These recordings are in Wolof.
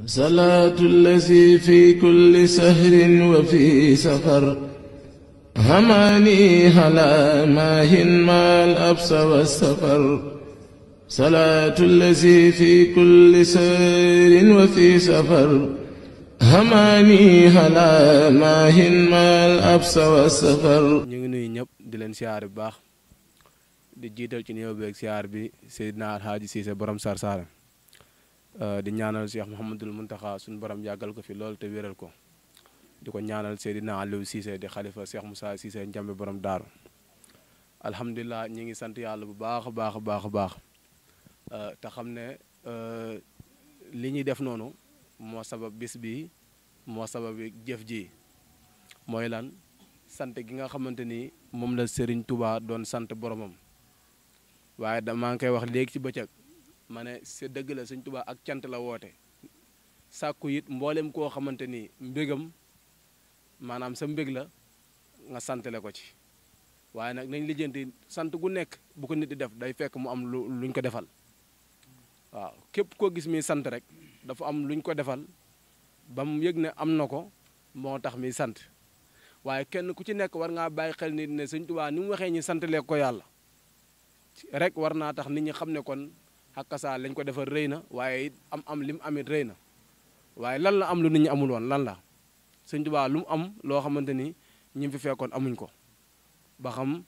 صلاة الذي في كل سهر وفي سفر هماني هلا ماهن ما الأبس والسفر صلاة الذي في كل سهر وفي سفر هماني هلا ماهن ما الأبس والسفر ñu ngi nuyu ñëpp di leen siyaar bu baax di jiital ci nuyoo beeg siyaar bi Seydina Alhaaji Cissé borom Sar Sara di ñaanal Cheikh Mouhamadul Muntaxa suñu borom yàggal ko fi lool te wéral ko di ko ñaanal Seydina Aliou Cissé di xalifa Cheikh Moussa Cissé njambe borom daaru alhamdulilah ñi ngi sant yàlla bu baax a baax a baax a baax te xam ne li ñuy def noonu moo sabab bis bi moo sabab jëf ji mooy lan sant gi nga xamante ni moom la Serigne Touba doon sant boromam waaye da maa ngi koy wax léegi ci bëccëg ma ne sa dëgg la Serigne Touba ak cant la woote sàkku it mboolem koo xamante ni mbégam maanaam sa mbég la nga santale ko ci waaye nag nañ lijjanti sant gu nekk bu ko nit di def day fekk mu am lu luñ ko defal waaw képp koo gis mi sant rek dafa am luñ ko defal ba mu yëg ne am na ko moo tax mi sant waaye kenn ku ci nekk war ngaa bàyyi xel nit ne sëñ Tuubaa ni mu waxee ñi santalee ko yàlla rek war naa tax nit ñi xam ne kon xakkasaa lañ ko defal rëy na waaye it am am li mu amit rëy na waaye lan la am lu nit ñi amul woon lan la sëñ Tuubaa lu mu am loo xamante ni ñi fi fekkoon amuñ ko ba xam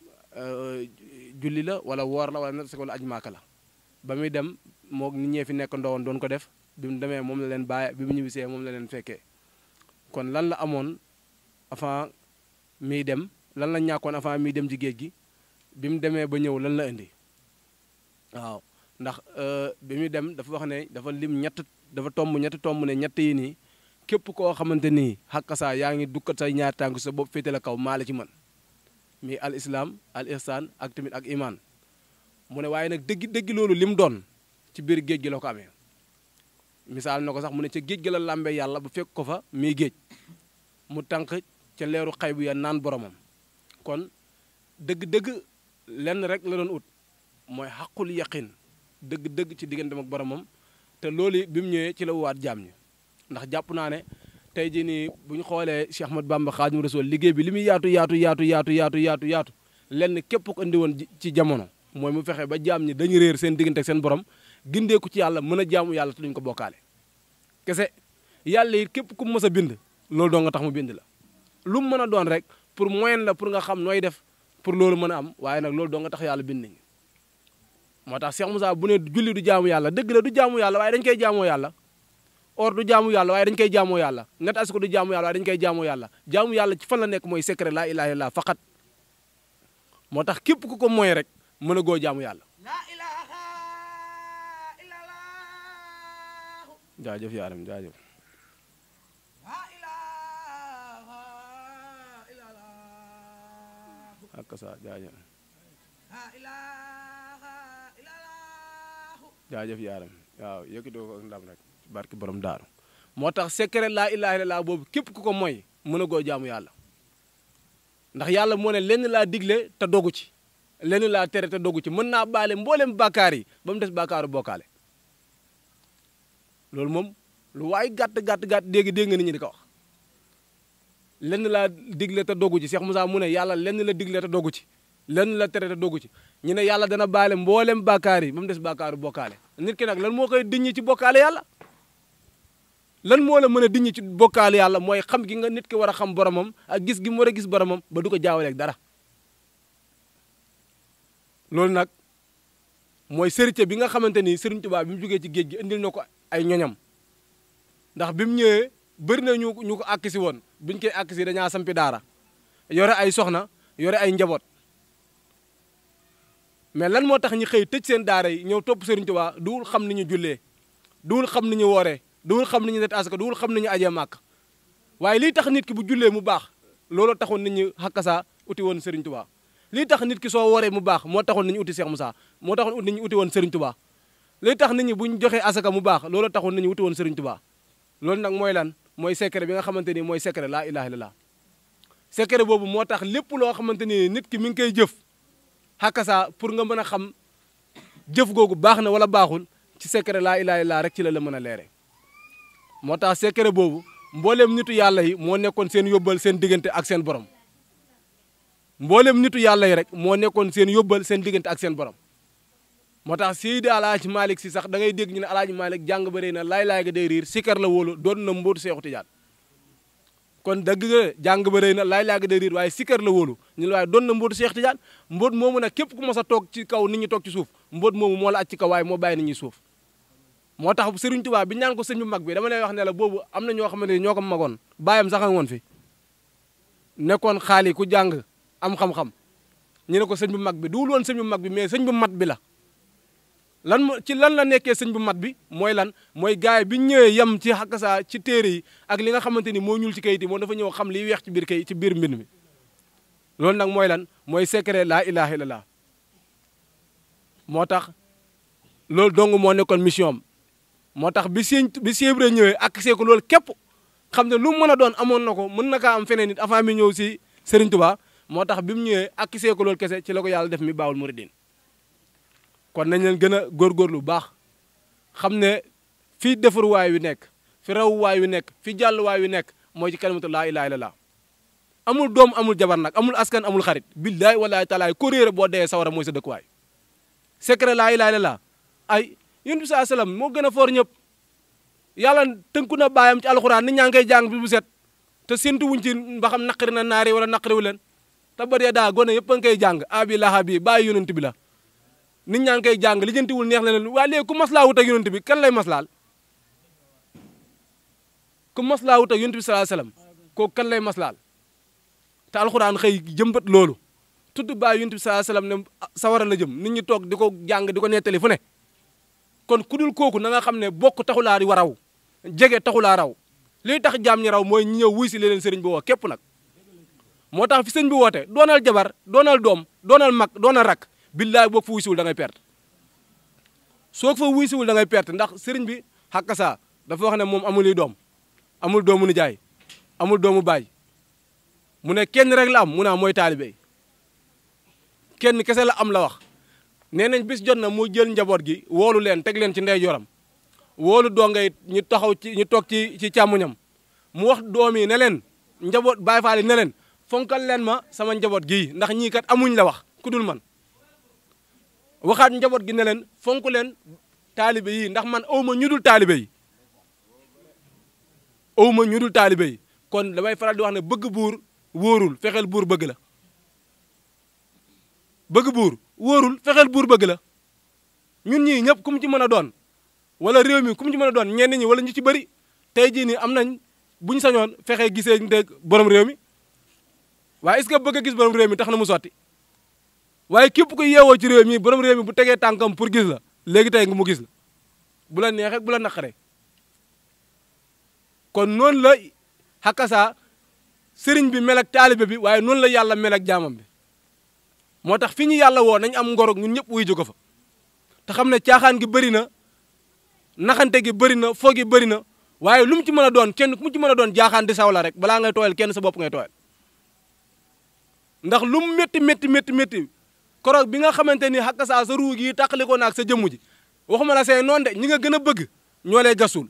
julli la wala woor la wala natt wala aj maaka la ba muy dem moo nit ñee fi nekk ndowoon doon ko def bi mu demee moom la leen bàyyi bi mu ñibbisee moom la leen fekkee kon lan la amoon avant miy dem lan la ñàkkoon avant miy dem ci géej gi bi mu demee ba ñëw lan la indi waaw ndax bi muy dem dafa wax ne dafa lim ñett dafa tomb ñett tomb ne ñett yi nii képp koo xamante nii xakkasaa yaa ngi dukkat say ñaar tànk sa bopp féete la kaw maa la ci man mi al islam al ihsan ak tamit ak iman mu ne waaye nag dëgg dëgg loolu lim doon ci biir géej gi la ko amee misaal na ko sax mu ne ca géej gi la làmbee yàlla bu fekk ko fa mii géej mu tànk ca leeru xay bu ya naan boromam kon dëgg-dëgg lenn rek la doon ut mooy xaqul yaqin dëgg-dëgg ci digganteem ak boromam te loolu bi mu ñëwee ci la waat jaam ñi ndax jàpp naa ne tey jii nii bu ñu xoolee Cheikh Ahmad Bamba Xaadimu Rasuul liggéey bi li muy yaatu yaatu yaatu yaatu yaatu yaatu yaatu lenn képp ko indi woon ci jamono mooy mu fexe ba jaam ñi dañu réer seen diggante ak seen borom gindeeku ci yàlla mën a jaamu yàlla te duñ ko bokkaale kese yàlla it képp ku mës a bind loolu doo nga tax mu bind la lu mu mën a doon rek pour moyen la pour nga xam nooy def pour loolu mën a am waaye nag loolu doo nga tax yàlla bind nañu moo tax Cheikh Moussa bu ne julli du jaamu yàlla dëgg la du jaamu yàlla waaye dañ koy jaamoo yàlla or du jaamu yàlla waaye dañ koy jaamoo yàlla net asiko du jaamu yàlla waaye dañ koy jaamoo yàlla jaamu yàlla ci fan la nekk mooy secret laa ilaha illallah faqat moo tax képp ku ko mooy rek mën a goo jaamu yàlla jaajëf yaaram jaajëf ak sa jaajëf jaajëf yaaram waaw yëkkatoo ko ak ndam rek barki borom daaru moo tax secret laa ilaha illallah boobu képp ku ko mooy mën a goo jaamu yàlla ndax yàlla moo ne lenn laa digle te dogu ci lenn laa tere te dogu ci mën naa baale mboolem bàkkaar yi ba mu des bàkkaaru bokkaale loolu moom lu waay gàtt gàtt gàtt dégg dégg nga nit ñi di ko wax lenn laa digle te dogu ci Cheikh Moussa mu ne yàlla lenn la digle te dogu ci lenn la tere te dogu ci ñu ne yàlla dana baale mboolem bàkkaar yi ba mu des bàkkaaru bokkaale nit ki nag lan moo koy diññi ci bokkaale yàlla lan moo la mën a diññi ci bokkaale yàlla mooy xam gi nga nit ki war a xam boromam ak gis gi mu war a gis boromam ba du ko jaawaleeg dara loolu nag mooy sërite bi nga xamante ni Sëriñ Tuubaa bi mu jógee ci géej gi indil na ko ay ñoñam ndax bi mu ñëwee bëri na ñu ñu ko àkk si woon biñ koy àkk si dañaa sampi daara yore ay soxna yore ay njaboot mais lan moo tax ñu xëy tëj seen daara yi ñëw topp Sëriñ Tuubaa duwul xam ni ñu jullee duwul xam ni ñu wooree duwul xam ni ñu net asaka duwul xam ni ñu ajee màkk waaye lii tax nit ki bu jullee mu baax loolu taxoon nit ñi xakkasaa uti woon Sëriñ Tuubaa lii tax nit ki soo waree mu baax moo taxoon nit ñi uti Cheikh Moussa moo taxoon nit ñi uti woon Serigne Touba lii tax nit ñi bu ñu joxee asaka mu baax loolu taxoon nit ñi uti woon Serigne Touba loolu nag mooy lan mooy secret bi nga xamante ni mooy secret laa ilaha illallah secret boobu moo tax lépp loo xamante ni nit ki mi ngi koy jëf xakasa pour nga mën a xam jëf googu baax na wala baaxul ci secret laa ilaha illallah rek ci la la mën a leere moo tax secret boobu mboolem nitu yàlla yi moo nekkoon seen yóbbal seen diggante ak seen borom mboolem nitu yàlla yi rek moo nekkoon seen yóbbal seen diggante ak seen borom moo tax Seydi Alaaji Malick si sax da ngay dégg ñu ne Alaaji Malick jàng ba rëy na laay-laay ga day riir sikar la wóolu doon na mbóotu Seexu Tijaan kon dëgg nga jàng ba rëy na laay-laay ga day riir waaye sikar la wóolu ñu la waaye doon na mbóotu Seexu Tijaan mbóot moomu nag képp ku mos a toog ci kaw nit ñi toog ci suuf mbóot moomu moo la aj ci kaw waaye moo bàyyi nit ñi suuf moo tax Sëriñ Tuubaa bi ñaan ko sëñ bu mag bi dama lay wax ne la boobu am na ñoo xamante ne ñoo ko magoon bàyyam sax a woon fi nekkoon xaali ku jàng am xam-xam ñu ne ko sëñ bu mag bi duwul woon sëñ bu mag bi mais sëñ bu mat bi la lan mo ci lan la nekkee sëñ bu mat bi mooy lan mooy gaay bi ñëwee yem ci xakkasaa ci téere yi ak li nga xamante ni moo ñuul ci kayit yi moom dafa ñëw xam liy weex ci biir kay ci biir mbind mi loolu nag mooy lan mooy secret laa ilaha illallah moo tax loolu dong moo nekkoon mission am moo tax bi sëñ bi Sëñ Ibra ñëwee ak see ko loolu képp xam ne lu mu mën a doon amoon na ko mën na kaa am feneen nit avant mi ñëw si Serigne Touba moo tax bi mu ñëwee ak see ko loolu kese ci la ko yàlla def mi baawul muridin kon nañ leen gën a góorgóorlu bu baax xam ne fii defaruwaay wi nekk fi rawuwaay wi nekk fi jàlluwaay wi nekk mooy ci kalimatu laa ilaaha illallaah amul doom amul jabar nag amul askan amul xarit billaay walaay talaay ko réere boo dee sawara mooy sa dëkkuwaay secret laa ilaaha illallaah ay yonent bi saa salaam moo gën a foor ñëpp yàlla tënku na baayam ci alxuraan nit ñaa ngi koy jàng bi bu set te séntu wuñ ci ba xam naqari na naari wala naqariwu leen te ba dee daa gone yëpp a ngi koy jàng abi laha bi bàyyi yonent bi la nit ñaa ngi koy jàng lijjantiwul neex na leen waa léegi ku maslaa wut ak yonent bi kan lay maslaal ku maslaa wut ak yonent bi salaa salaam kooku kan lay maslaal te alxuraan xëy jëmbat loolu tudd bàyyi yonent bi salaa salaam ne sawara la jëm nit ñi toog di ko jàng di ko nettali fu ne kon ku dul kooku na nga xam ne bokk taxulaa di waraw jege taxulaa raw liy tax jaam ñi raw mooy ñi ñëw wuy si leen sëriñ bi woo képp nag moo tax fi sëñ bi woote doonal jabar doonal doom doonal mag doonal rak billaay boo fa wuy siwul da ngay perte soo fa wuy siwul da ngay perte ndax sëriñ bi xàkkasaa dafa wax ne moom amul doom amul doomu nijaay amul doomu baay mu ne kenn rek la am mu naa mooy taalibe kenn kese la am la wax nee nañ bis jot na mu jël njaboot gi woolu leen teg leen ci ndeyjooram woolu donga it ñu taxaw ci ñu toog ci ci càmmuñam mu wax doom yi ne leen njaboot Baay Faal yi ne leen fonkal leen ma sama njaboot gii ndax ñii kat amuñ la wax ku dul man waxaat njaboot gi ne leen fonk leen taalibe yi ndax man aw ma ñu dul taalibe yi aw ma ñu dul taalibe yi kon damay faral di wax ne bëgg buur wóorul fexeel buur bëgg la bëgg buur wóorul fexeel buur bëgg la ñun ñii ñëpp ku mu ci mën a doon wala réew mi ku mu ci mën a doon ñenn ñi wala ñu ci bëri tey jii nii am nañ buñ sañoon fexe gisee ndeg borom réew mi waaye est-ce que bëgg a gis borom réew mi tax na mu sotti waaye képp ku yeewoo ci réew mi borom réew mi bu tegee tànkam pour gis la léegi tey nga mu gis la bu la neexee bu la naqaree kon noonu la xakkasaa sëriñ bi mel ak taalibe bi waaye noonu la yàlla mel ak jaamam bi moo tax fi ñu yàlla woo nañ am ngorog ñun ñëpp wuy jóge fa te xam ne caaxaan gi bëri na naxante gi bëri na foo gi bëri na waaye lu mu ci mën a doon kenn ku mu ci mën a doon jaaxaan di saw la rek balaa ngay tooyal kenn sa bopp ngay tooyal ndax lu mu métti métti métti métti koroog bi nga xamante ni xakka saa sa ruu gi tàqalikoo naag sa jëmm ji waxuma la say noonu de ñi nga gën a bëgg ñoo lay gasul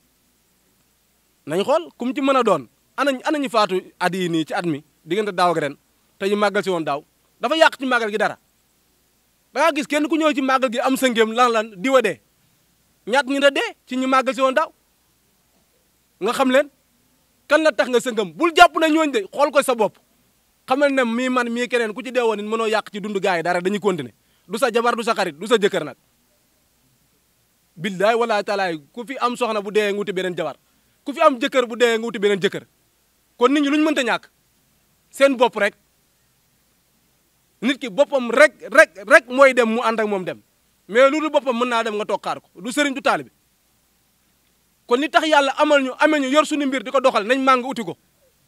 nañ xool ku mu ci mën a doon anañ anañu faatu at yi nii ci at mi diggante daaw ak ren te ñu màggal si woon daaw dafa yàq ci màggal gi dara da ngaa gis kenn ku ñëw ci màggal gi am sëngéem lan lan diwa dee ñaat ñi da dee ci ñu màggal si woon daaw nga xam leen kan la tax nga sëngam bul jàpp na ñooñ de xool ko sa bopp xamal ne mii man mii keneen ku ci dee woon it mënoo yàq ci dund gaa yi dara dañuy continuer du sa jabar du sa xarit du sa jëkkër nag billaay wala taalaay ku fi am soxna bu dee nga wuti beneen jabar ku fi am jëkkër bu dee nga wuti beneen jëkkër kon nit ñi lu ñu mënta ñàkk seen bopp rek nit ki boppam rek rek rek mooy dem mu ànd ak moom dem mais lu dul boppam mën naa dem nga toog xaar ko du sëriñ du taalibe kon li tax yàlla amal ñu amee ñu yor suñu mbir di ko doxal nañ màng uti ko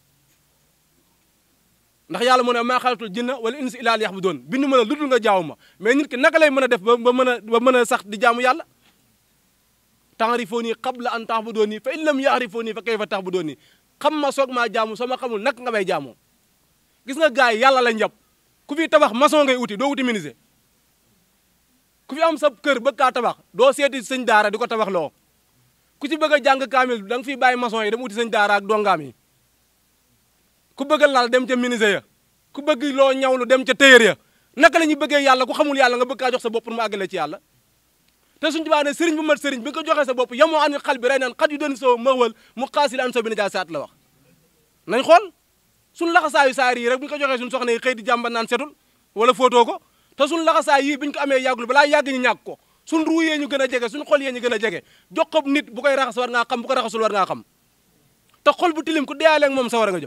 ndax yàlla mu ne maa xalatul jinna wala insi illaa liya'buduun bindu mën a lu dul nga jaamu ma mais nit ki naka lay mën a def ba ba mën a ba mën a sax di jaamu yàlla ta'rifuunii qabla an ta'buduunii fa in lam ya'rifuunii fa kayfa ta'buduunii xam ma soog maa jaamu soo ma xamul naka nga may jaamoo gis nga gars yi yàlla lañ jàpp ku fi tabax maçon ngay uti doo uti menuisier ku fi am sa kër bëgg kaa tabax doo seeti sëñ daara di ko tabax loo ku ci bëgg a jàng kaamil da nga fiy bàyyi maçon yi dem uti sëñ daara ak dongaam yi ku bëgg a lal dem ca menuisier ya ku bëgg loo ñawlu dem ca tailleur ya naka la ñuy bëggee yàlla ku xamul yàlla nga bëgg kaa jox sa bopp pour mu àggale ci yàlla te suñu tubaa ne sëriñ bu mat sëriñ bi nga ko joxee sa bopp yamoo an xal bi rey naan xat yu doon soo mawal mu xaasil an soo bi na jaa saat la wax nañ xool suñu laxasaayu saar yi rek bu ñu ko joxee suñu soxna yi xëy di jàmba naan setul wala footoo ko te suñu laxasaay yii bi ñu ko amee yàggul balaa yàgg ñu ñàkk ko suñu ruu yee ñu gën a jege suñu xol yee ñu gën a jege jox ko nit bu koy raxas war ngaa xam bu ko raxasul war ngaa xam te xol bu tilim ku deyaaleeg moom sawara nga jëm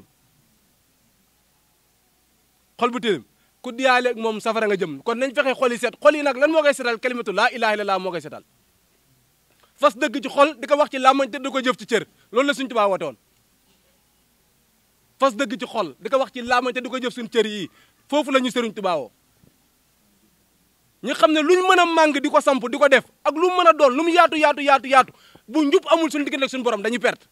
xol bu tilim ku deyaaleeg moom safara nga jëm kon nañ fexe xol yi set xol yi nag lan moo koy setal kalimatu laa ilaha illallah moo koy setal fas dëgg ci xol di ko wax ci làmmañ te di ko jëf ci cër loolu la suñu tubaa woote woon fas dëgg ci xol di ko wax ci làmmañ te di ko jëf suñu cër yi foofu la ñu sëriñ tubaa woo ñu xam ne lu ñu mën a màng di ko samp di ko def ak lu mu mën a doon lu mu yaatu yaatu yaatu yaatu bu njub amul suñu diggante ak suñu borom dañuy perte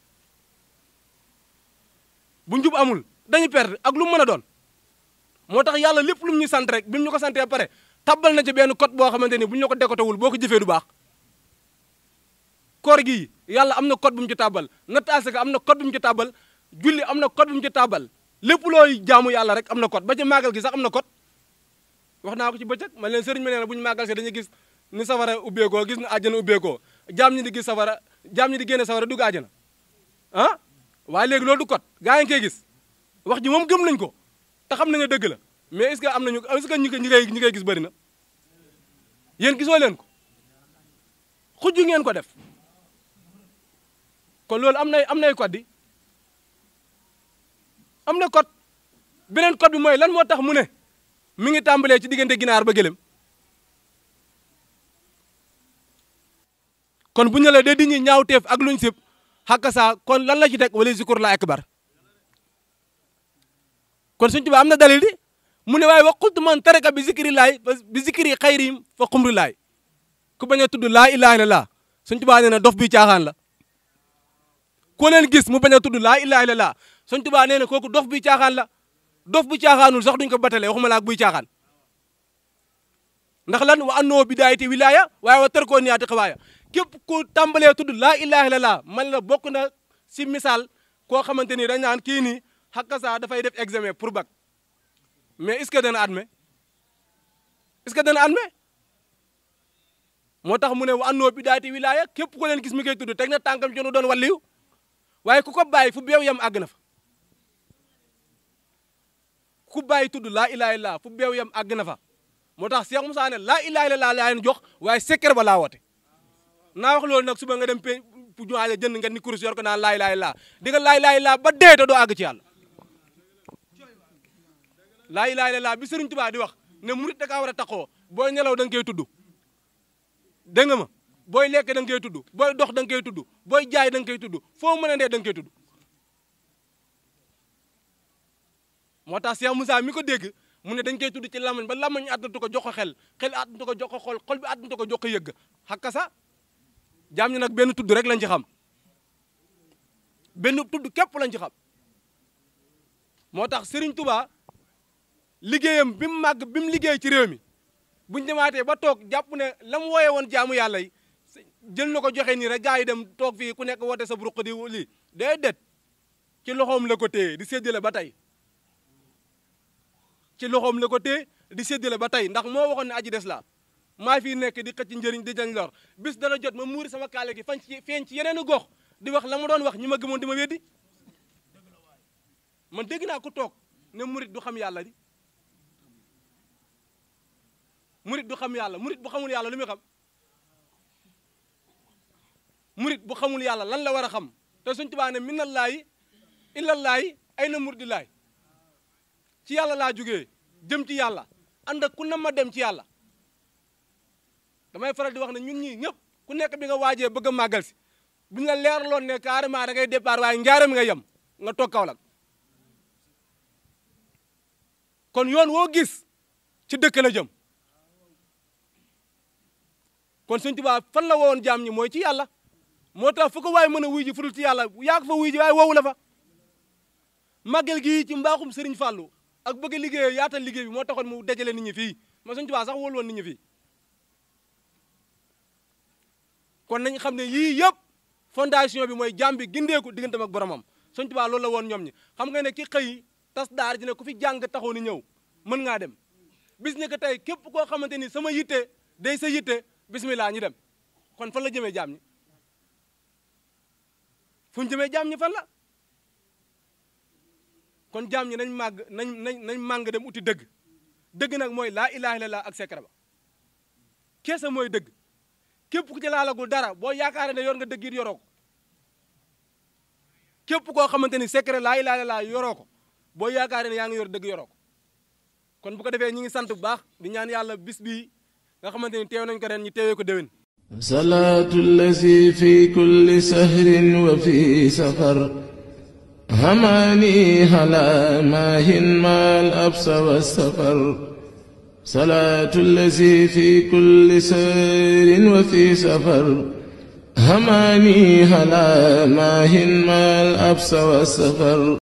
bu njub amul dañuy perte ak lu mu mën a doon moo tax yàlla lépp lu mu ñu sant rek bi mu ñu ko santee pare tabbal na ci benn code boo xamante ni bu ñu la ko dékotewul boo ko jëfee du baax koor gi yàlla am na code bu mu ci tàbbal natt asaka am na code bu mu ci tàbbal julli am na code bu mu ci tàbbal lépp looy jaamu yàlla rek am na code ba ci màggal gi sax am na code wax naa ko ci bëccëg man leen sëriñ ma nee na bu ñu màggal see dañuy gis ni safara ubbeekoo gis na àjjana ubbeekoo jaam ñi di gis safara jaam ñi di génne safara dugg àjjana ah waaye léegi loolu du code gaa yi ngi koy gis wax ji moom gëm nañ ko te xam nañu dëgg la mais est-ce que am nañu est-ce que ñi koy ñi koy ñi koy gis bëri na yéen gisoo leen ko xujju ngeen ko def kon loolu am nay am nay code di am na code beneen code bi mooy lan moo tax mu ne mi ngi tàmbalee ci diggante ginaar ba gëlëm kon bu ñu la dee di ñi ñaawteef ak luñ sib xàkka saa kon lan la ci teg wala zikur la akbar kon suñ tuba am na dalil di mu ne waaye wa qultu man taraka bi zikri laay bi zikri xayrim fa xumri laay ku bañ a tudd laa ilaha illallah suñ tuba nee na dof bi caaxaan la ko leen gis mu bañ a tudd laa ilaha illallah suñ tuba nee na kooku dof bi caaxaan la dof bu caaxaanul sax duñ ko batalee waxuma laa buy caaxaan ndax lan wa annoo bidaayati wilaaya waaye wa tërkoo niyaati xawaaya képp ku tàmbalee tudd laa ilaha illallah man la bokk na si misaal koo xamante ni dañ naan kii nii xakka saa dafay def examen pour bac mais est-ce que dana admet est-ce que dana admet moo tax mu ne wa annoo bidaayati wilaaya képp ku leen gis mi koy tudd teg na tànkam ci nu doon walliyu waaye ku ko bàyyi fu beew yam àgg na fa ku bàyyi tudd laa ilaha illallah fu beew yam àgg na fa moo tax Cheikh Moussa ne laa ilaha illallah laa leen jox waaye secret ba laa woote naa wax loolu nag suba nga dem pe pu juwaaja jënd nga ni kurus yor ko naan laa ilaha illallah di nga laa ilaha illallah ba dee te doo àgg ci yàlla laa ilaha illallah bi Sëriñ Tuubaa di wax ne murit da kaa war a taxoo booy nelaw da nga koy tudd dégg nga ma booy lekk da nga koy tudd booy dox da nga koy tudd booy jaay da nga koy tudd foo mën a dee da nga koy tudd moo tax Cheikh Moussa mi ko dégg mu ne dañ koy tudd ci lamañ ba lamañ àttantu ko jox ko xel xel àttantu ko jox ko xol xol bi àttantu ko jox ko yëgg xakka sa jaam ñu nag benn tudd rek lañ ci xam benn tudd képp lañ ci xam moo tax Serigne Touba liggéeyam bi mu màgg bi mu liggéey ci réew mi buñ demaatee ba toog jàpp ne la mu wooyee woon jaamu yàlla yi jël na ko joxe nii rek gaa yi dem toog fii ku nekk woote sa buruq di lii day det ci loxoom la ko téye di séddale ba tey ci loxoom la ko téye di séddale ba tey ndax moo waxoon ne aji des la maa fi nekk di xëcc njëriñ di jañ lor bis dana jot ma muuri sama kaale gi fañ ci feeñ ci yeneen gox di wax la ma doon wax ñi ma gëmoon di ma weddi man dégg naa ku toog ne murit du xam yàlla di murit du xam yàlla murit bu xamul yàlla lu muy xam murit bu xamul yàlla lan la war a xam te suñ tubaa ne minallaahi illallaahi ay na murit di laay ci yàlla laa jógee jëm ci yàlla ànd ak ku na ma dem ci yàlla damay faral di wax ne ñun ñii ñëpp ku nekk bi nga waajee bëgg a màggal si buñ la leerloon ne carrément da ngay départ waaye njaaram nga yem nga toog Kaolack kon yoon woo gis ci dëkk la jëm kon Sëñ Tuubaa fan la woon jaam ñi mooy ci yàlla moo tax fu ko waaye mën a wuy ji fudul ci yàlla yaa ko fa wuy ji waaye woowu la fa màggal gi ci mbaaxum Sëriñ Fàllu ak bëgg liggéey yaatal liggéey bi moo taxoon mu dajale nit ñi fii ma Sëñ Tuubaa sax wóolu woon nit ñi fii kon nañ xam ne yii yëpp fondation bi mooy jàmm bi gindeeku digganteem ak boromam Sëñ Tuubaa loolu la woon ñoom ñi xam nga ne ki xëy tas daar ji ne ku fi jàng taxaw ni ñëw mën ngaa dem bis ni que tey képp koo xamante ni sama yitte day sa yitte bismillah ñu dem kon fan la jëmee jaam ñi fu ñu jëmee jaam ñi fan la kon jaam ñi nañ màgg nañ nañ nañ màng dem uti dëgg dëgg nag mooy laa ilaha illallah ak secret ba keesa mooy dëgg képp ku ci laalagul dara boo yaakaaree ne yor nga dëgg it yoroo ko képp koo xamante ni secret laa ilaha illallah yoroo ko boo yaakaaree ne yaa ngi yor dëgg yoroo ko kon bu ko defee ñi ngi sant bu baax di ñaan yàlla bis bii nga xamante ni teew nañ ko ren ñu teewee ko déwén صلاة الذي في كل سهر وفي سفر هماني هلا ماهن ما الأبس والسفر صلاة الذي في كل سهر وفي سفر هماني هلا ماهن ما الأبس والسفر